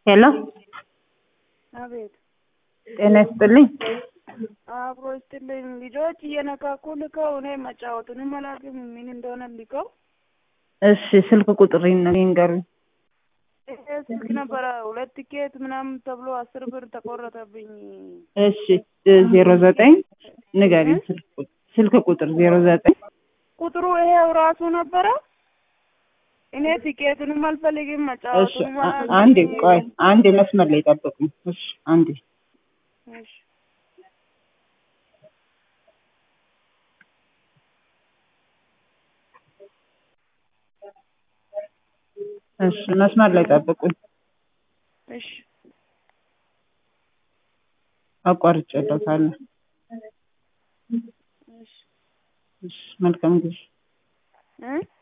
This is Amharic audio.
ሄሎ አቤት ጤና ይስጥልኝ። አብሮ ይስጥልኝ። ልጆች እየነካኩ ልከው እኔ መጫወቱንም አላውቅም ምን እንደሆነ ልከው እሺ ስልክ ቁጥር ይንገሩኝ። ይሄ ስልክ ነበረ ሁለት ቲኬት ምናምን ተብሎ አስር ብር ተቆረጠብኝ። እሺ ዜሮ ዘጠኝ ንገሪኝ ስልክ ቁጥር ስልክ ቁጥር ዜሮ ዘጠኝ ቁጥሩ ይሄው ራሱ ነበረ። እኔ ቲኬቱንም አልፈልግም እሺ መጫወቱንም አ- አላውቅም። አንዴ ቆይ አንዴ መስመር ላይ ጠብቁኝ። እሺ አንዴ እሺ እሺ መስመር ላይ ጠብቁኝ። እሺ አቋርጬለታለሁ። እሺ እሺ መልካም ጊዜ እ